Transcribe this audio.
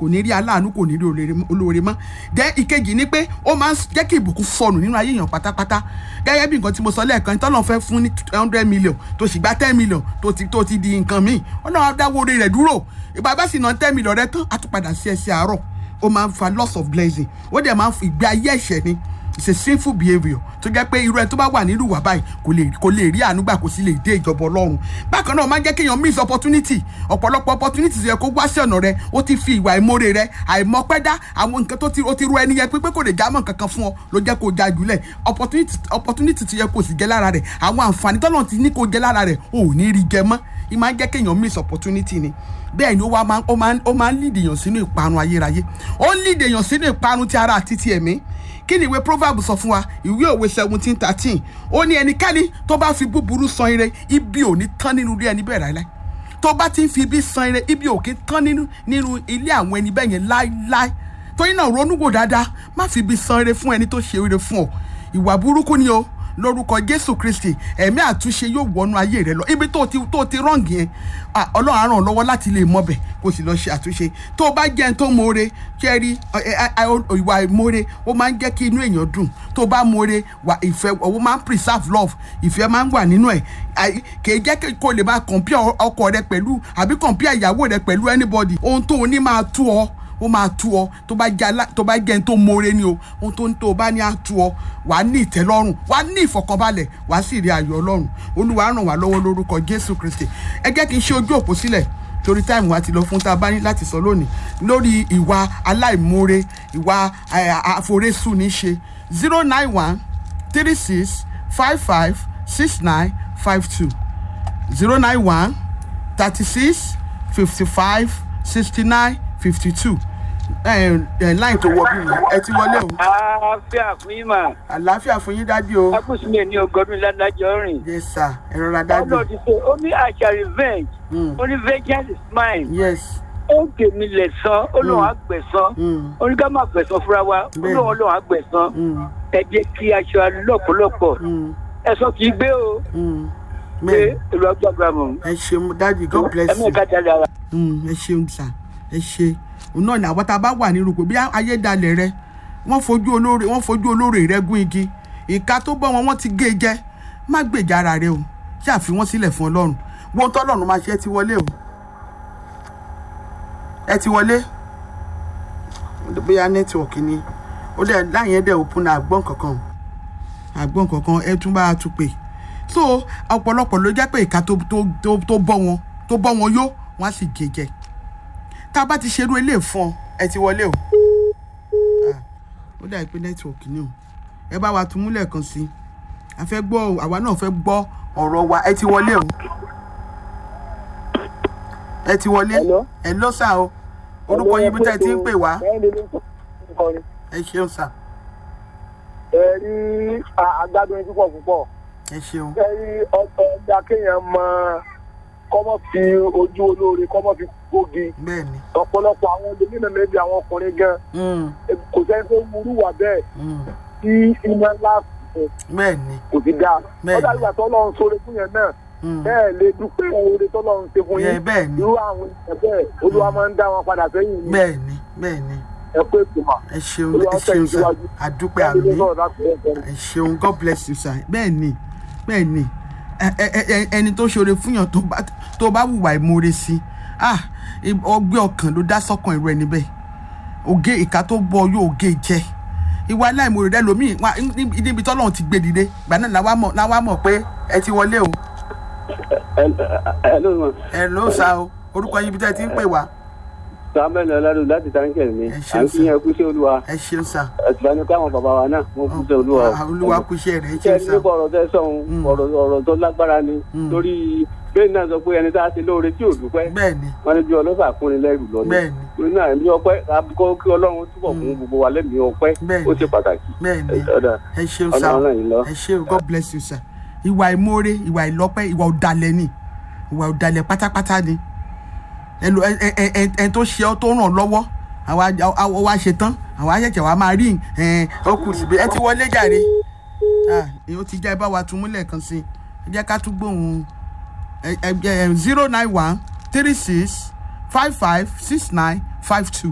kò ní rí aláàánú kò ní rí olóore- olóore mọ́ dẹ́ ìkejì ni pé ó máa ń jẹ́ kí ìbùkún sọnù nínú ayé èèyàn pátápátá gẹ́gẹ́ bí nǹkan tí mo sọ lẹ́ẹ̀kan tọ́lọ́ fẹ́ fún ní hundred million tó sì gba ten million tó ti tó ti di nǹkan míì ọlọ́run á dáwọ́ orí rẹ̀ dúró ìgbà bá sì ná ten million rẹ tán á tún padà sí ẹsẹ̀ àárọ̀ ó máa ń fa loss of blessing ó dẹ̀ máa ń fi ìgbé ayé ẹ̀ṣẹ̀ ni it's a sinful behaviour tó jẹ́ pé irú ẹni tó bá wà nínú ìwà báyìí kò lè kò lè rí àánú gbà kò sì lè dé ìjọba ọlọ́run bákan náà ó máa ń jẹ́ kéèyàn miss opportunity ọ̀pọ̀lọpọ̀ opportunity tó yẹ kó wá sí ọ̀nà rẹ ó ti fi ìwà ìmoore rẹ àìmọ̀pẹ́dá àwọn nǹkan tó ti ó ti ru ẹni yẹn pé pé kò lè jámọ́ nǹkan kan fún ọ ló jẹ́ kó já jùlẹ̀ opportunity opportunity tó yẹ kó sì jẹ́ lára rẹ̀ àwọn àǹfààní tọ́lọ́run ti ní kó jẹ́ lára rẹ̀ ò ní rí jẹ mọ́ ì máa ń jẹ́ kéèyàn miss opportunity ni bẹ́ẹ̀ ni ó wá máa ń- ó máa ń ó máa ń lead èèyàn sínú ìparun ayérayé ó ń lead èèyàn sínú ìparun ti ara àti ti ẹ̀mí kí ni ìwé proverb sọ fún wa ìwé òwe seventeen thirteen ó ní ẹnikẹ́ni tó bá fi búburú san ire ibi ò ní tán nínú ilé ẹni bẹ́ẹ̀ láíláí tó bá ti ń fi ibi san ire ibi ò kí ń tán nínú nínú ilé àwọn ẹni bẹ́ẹ̀ yẹn láíláí torí náà ronú wò dáadáa má fi ibi san ire fún ẹni tó ṣe ire fún ọ ìwà burúkú ni o lórúkọ jésù kristi ẹ̀mí àtúnṣe yóò wọnú ayé rẹ lọ ibi tó ti tó ti rọ́ǹgì yẹn ah, ọlọ́run á ràn ọ́ lọ́wọ́ láti lè mọbẹ̀ kó sì lọ́ọ́ ṣe àtúnṣe tó o bá jẹ́ ẹni tó mọ̀ọ́re kẹ́rí ìwà ìmọ̀ọ́re ó máa ń jẹ́ kí inú èèyàn dùn tó o bá mọ̀ọ́re wà ìfẹ́ ó máa ń preserve love ìfẹ́ máa ń wà nínú ẹ̀ Àì- kì í jẹ́ kí kó lè máa compare ọkọ rẹ pẹ̀lú àbí compare ìyàwó rẹ pẹ̀lú anybody ohun tó o ní máa tú ọ ó máa tú ọ tó bá jẹ alá tó bá jẹ ẹni tó mọre ni o ohun tó ń tó o bá ní á tú ọ wà á ní ìtẹ́lọ́rùn wà á ní ìfọ̀kànbalẹ̀ wà á sì rí ayọ̀ ọlọ́run olúwa ràn wá lọ́wọ́ lórúkọ jésù kristi ẹ jẹ́ kí n ṣe ojú òpó sílẹ̀ torí táìmù wa ti lọ fún tá a bá ní láti sọ lónìí lórí ìwà aláìmoore ìwà eh, àforésù ní ṣe zero nine one three six five five six nine five two zero nine one thirty six fifty five sixty nine fifty two line tó wọ bí mi ẹ ti wọlé o àáfíà fún yín mà àlàáfíà fún yín dádì o akúsùnmí ní ọgọdún ládájọ rìn yes sir ẹ rọra dádì ọlọ́run ti ṣe ó ní àṣà revenge Mm. ó ní vengeance is mine yes ó tèmi lẹ̀ san ó lóun àgbẹ̀san Mm. ó ní ká má gbẹ̀san fúnra wa ó Bẹ́ẹ̀ni. lóun lóun àgbẹ̀san Mm. ẹ jẹ́ kí aṣọ lọ́pọ̀lọpọ̀ Mm. ẹ̀sọ́ kì í gbé o Mm. pé bẹ́ẹ̀ ìlú ọgbàgbà mọ̀ ẹ ṣeun dádì god bless ẹ̀mí you ẹ̀ka jáde ara. Mm, ẹ ṣeun sà ẹ ṣe òun náà ní àwọn tá a bá wà nínú pé bí ayédalẹ̀ rẹ wọ́n fojú olóore wọ́n fojú olóore rẹ gún igi ìka tó bọ́ wọn wọ́n ti gé e jẹ má gbèjà ara rẹ o ṣáà fi wọ́n sílẹ̀ fún ọlọ́run wọ́n tọ́lọ́run máa ṣe ẹ ti wọlé o ẹ ti wọlé bóyá nẹ́tíwọ̀kì ni ó dẹ̀ láyìn ẹ̀ dẹ̀ òpin náà àgbọ̀n kankan àgbọ̀n kankan ẹ tún bá a tún pè so ọ̀pọ̀lọpọ̀ ló jẹ́ pé ìka tó tó tó tó bọ́ wọn tó bọ́ wọn yó wọ́n á sì gé jẹ tá a bá ti ṣerú ilé fún ọ ẹ ti wọlé o Ah, ó dà pé nẹ́tíwọ̀kì ni o ẹ bá wa tún múlẹ̀ kan sí i a fẹ́ gbọ́ àwa náà fẹ́ gbọ́ ọ̀rọ̀ wa ẹ ti wọlé o ẹ ti wọlé Hello? ẹ lọ sá o orúkọ yín bí tẹ́ ẹ ti ń pè wá ẹ ṣeun sá ẹ rí àgbàdo yín púpọ̀ púpọ̀ ẹ ṣeun ẹ rí ọ̀tọ̀ ọjà kéèyàn mọ kọ́mọ́ fi ojú olóore kọ́mọ́ fi gbógi bẹ́ẹ̀ ni ọ̀pọ̀lọpọ̀ àwọn olómìnira méjì àwọn ọkùnrin gan Mm, kò sẹ́ni tó wúrú wà bẹ́ẹ̀ mm, tí iná ńlá fún bẹ́ẹ̀ ni kò sí dáa Bẹ́ẹ̀ni. ọ̀dà ìgbà tó lọ́run sóore fún yẹn náà Mm, bẹ́ẹ̀ lè dúpẹ́ oore tó lọ́run ṣe fún yẹ yín bẹ́ẹ̀ ni irú àwọn èèyàn bẹ́ẹ̀ olúwa máa ń dá wọn padà sẹ́yìn ní bẹ́ẹ̀ ni bẹ́ẹ̀ ni ẹ pé ìtumọ̀ ẹ ṣeun Olúwa ẹ tẹ̀ ṣeun yín sá síwájú. àdúpẹ́ Bẹ́ẹ̀ni àmì náà láti ẹ̀ fẹ́ ẹ ṣeun god bless you sir bẹ́ẹ̀ ni bẹ́ẹ̀ ni ẹ- ẹ- ẹ- ẹni tó ṣoore fúnyàn tó bá tó bá wùwà ìmoore sí ah ọgbẹ́ ọkàn ló dá sọ́kàn irú ẹni bẹ́ẹ̀ oge ìka tó gbọ́ yóò gé jẹ ìwà aláìmoore rẹ lómi níbi tọ́lọ́run ti gbé dìde gbà náà làwa mọ̀ làwa mọ̀ pé ẹ ti wọlé o ẹ ló mọ ẹ ló sá o orúkọ yín ibi tẹ́ ẹ ti ń pè wá samuel ọlọ́dún láti táǹkẹ̀ mi Ẹ à ṣeun ń fi yẹn kú sí olúwa ẹ ṣeun sá ẹ̀sùn ní káwọn bàbá wa náà wọ́n kú sí olúwa o. Ah, olúwa kú iṣẹ́ rẹ̀ ẹ ṣé ṣeun ẹni sá nípa ọ̀rọ̀ tẹ́ sọ̀hún Mm. ọ̀rọ̀ ọ̀rọ̀ tó lágbára ni Mm. torí bẹ́ẹ̀ náà sọ pé ẹni tá a ṣe lóore tí ò dúpẹ́ bẹ́ẹ̀ ni wọ́n ní bí ọlọ́sà fúnni lẹ́rù lọ ni bẹ́ẹ̀ ni torí náà ẹ̀mí ọpẹ́ kó kí ọlọ́run túbọ̀ fún gbogbo wa lẹ́mìí ọpẹ́ Bẹ́ẹ̀ ó ni. ṣe pàtàkì bẹ́ẹ̀ ni ọ̀dà ẹ ṣeun sá ọlọ́run yìí lọ. ẹ ṣe o god bless you sir ìwà ìmoore ìwà ìlọ́pẹ́ ìwà ọ̀dàlẹ̀ ni ìwà ọ̀dàlẹ̀ pátápátá ni ẹlò ẹ ẹ ẹ ẹ ẹ tó ṣe ọ tó ràn lọ́wọ́ àwa àwa wa ṣe tán àwa ṣẹ̀ṣẹ̀ wa máa rí ẹ ó kù síbi ẹ ti wọlé jàre ah ó ti já ẹ bá wa tún múlẹ̀ kan sí ẹ jẹ́ ká tún gbóhùn ẹ ẹ zero nine one three six five five six nine five two.